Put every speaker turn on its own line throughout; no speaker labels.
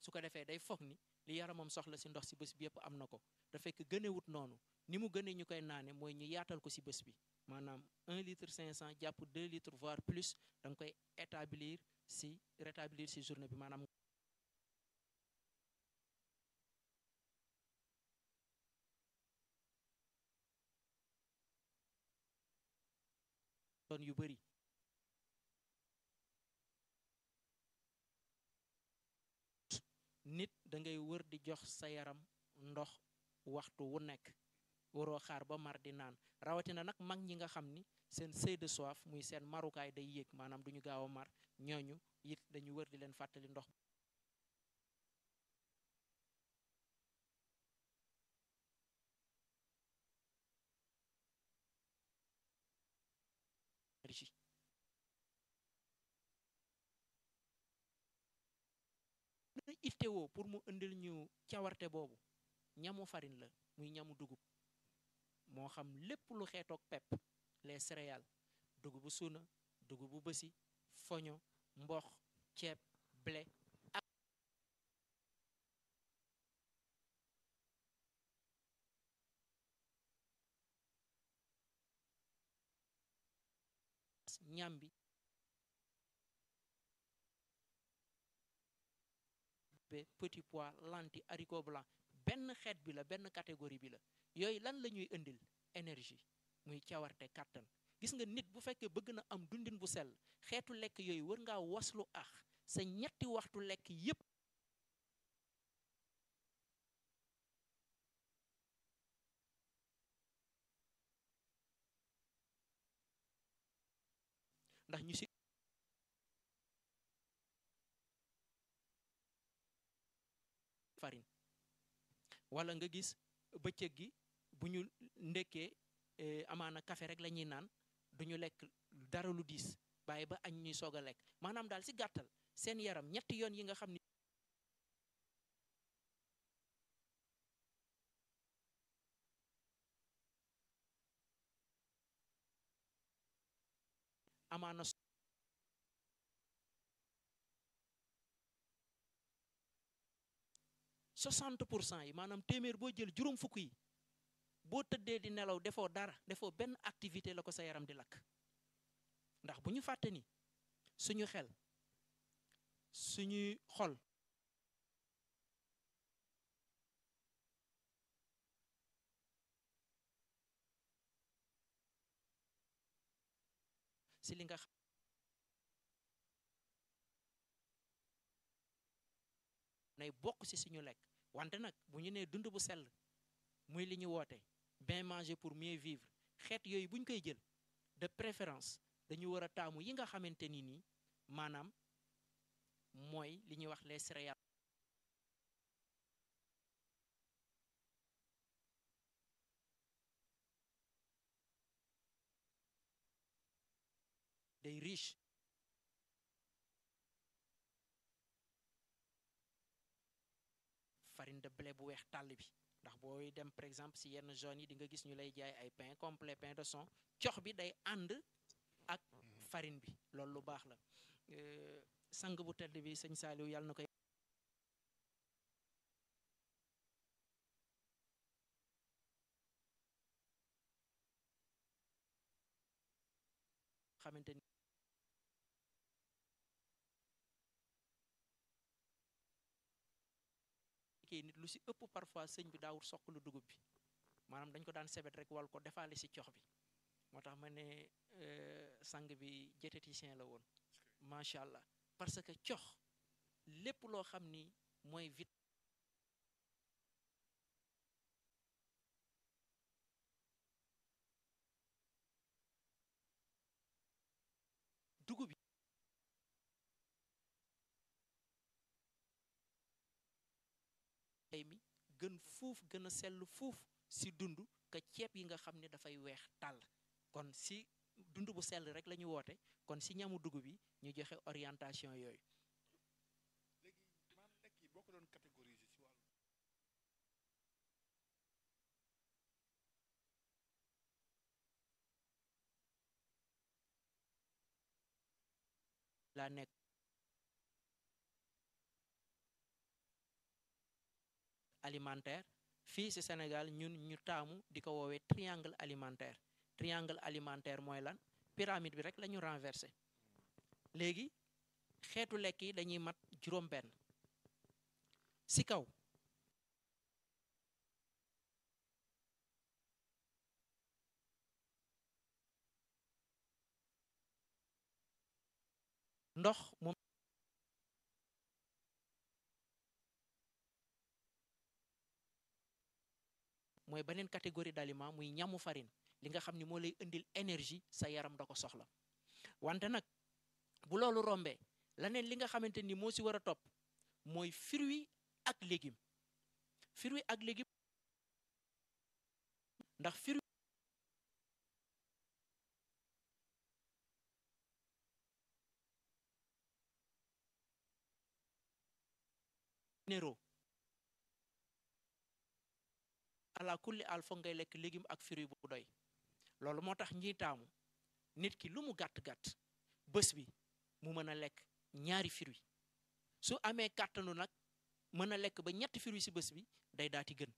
su ko defee day foog ni li yaramam soxla si ndox si bés bi yëpp am na ko da fekk gënewut noonu ni mu gënee ñu koy naane mooy ñu yaatal ko si bés bi maanaam 1 litre 500 jàpp 2 litres voire plus da nga koy établir si rétablir si journée bi maanaam doon yu bëri nit da ngay wër di jox sa yaram ndox waxtu wu nekk waroo xaar ba mar di naan rawatina nag mag ñi nga xam ni seen seuil de soif muy seen marukaay day yéeg maanaam duñu gaaw a mar ñooñu it dañu wër di leen fàttali ndox énergie na ittewoo pour mu indil ñu cawarte boobu ñamu farine la muy ñamu dugub moo xam lépp lu xeetoog pepp les céréales dugubu suuna dugubu bësi foño mbox ceeb blé ak ñambi petit pois lentilles haricots blancs benn xeet bi la benn catégorie bi la yooyu lan la ñuy indil énergie muy cawarte kàttan gis nga nit bu fekkee bëgg na am dundin bu sell xeetu lekk yooyu war ngaa waslu ax sa ñetti waxtu lekk yépp ndax ñu si farine wala nga gis bëccëg gi bu ñu ndekkee amaana café rek la ñuy naan duñu lekk dara lu diis bàyyi ba añ ñuy soog a lekk maanaam daal si gàttal seen yaram ñetti yoon yi nga xam ni amaana soixante pour cent yi maanaam téeméer boo jël juróom fukk yi boo tëddee di nelaw defoo dara defoo benn activité la ko sa yaram di lakk ndax bu ñu fàtte ni suñu xel suñuy xol si li nga xam nay bokk si suñu lekk wante nag bu ñu nee dund bu sell muy li ñu woote bien manger pour mieux vivre xeet yooyu bu ñu koy jël de préférence dañu war a taamu yi nga xamante ni nii maanaam mooy li ñuy wax les céréales day riche farine de blé bu weex tàll bi ndax booy dem par exemple si yenn zones yi di nga gis ñu lay jaay ay pain complet pain de son cox bi day ànd ak farine bi loolu lu baax la sang bu tedd bi sëñ Saaliw yàlla na koy xamante ni kii nit lu si ëpp parfois sëñ bi daawul soq lu dugub bi maanaam dañ ko daan sebet rek wal ko defaale si cox bi moo tax ma ne sang bi diététicien la woon macha allah parce que cox lépp loo xam ni mooy vit dugub bi ay mi gën fuuf gën a sell fuuf si dund ka ceeb yi nga xam ne dafay weex tàll kon si dund bu sell rek la ñu woote kon si ñamu dugub bi ñu joxe orientation yooyu
léegi maam lekk yi boo ko doon catégoriser ci wàllu
laa nekk alimentaire fii ci Sénégal ñun ñu taamu di ko woowee triangle alimentaire triangle alimentaire mooy lan pyramide bi rek la ñu renversé léegi xeetu lekk yi dañuy mat juróom benn ci kaw ndox moom mooy beneen catégorie d'aliments muy ñamu farine li nga xam ni moo lay indil énergie sa yaram da ko soxla wante nag bu loolu rombee leneen li nga xamante ni moo ci war a topp mooy fruits ak légumes fruits ak légumes ndax fruits minéraux ala kulli al foog ngay lekk légume ak fruit bu doy loolu moo tax ñiy taamu nit ki lu mu gàtt-gàtt bés bi mu mën a lekk ñaari fruit su amee kàttanu nag mën a lekk ba ñetti fruit ci bés bi day daati gën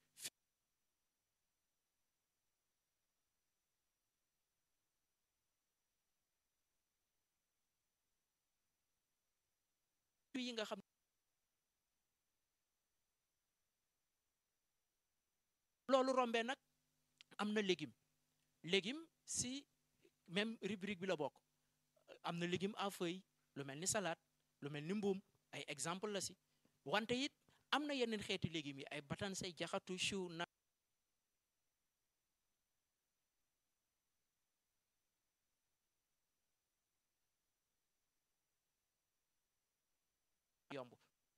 fruit yi nga xam loolu rombee nag am na légume légume si même rubrique bi la bokk am na légume à feuille lu mel ni salade lu mel ni mbuum ay exemple la si wante it am na yeneen xeeti légumes yi ay batansay jaxatu chou na yomb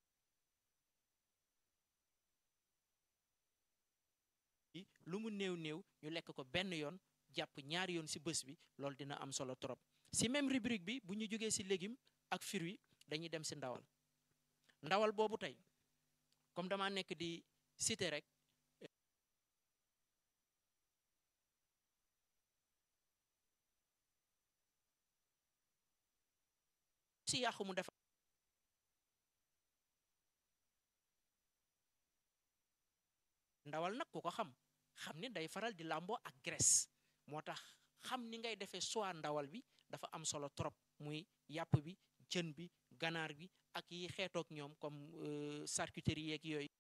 lu mu néew néew ñu lekk ko benn yoon jàpp ñaari yoon ci bés bi loolu dina am solo trop ci même rubrique bi bu ñu jógee ci légume ak fruit dañuy dem ci ndawal ndawal boobu tey comme dama nekk di citer rek ci yàqu mu def ndawal nag ku ko xam xam ni day faral di làmboo ak graisse moo tax xam ni ngay defee soit ndawal bi dafa am solo trop muy yàpp bi jën bi ganaar bi ak yi xeetook ñoom comme charcuterie yeeg yooyu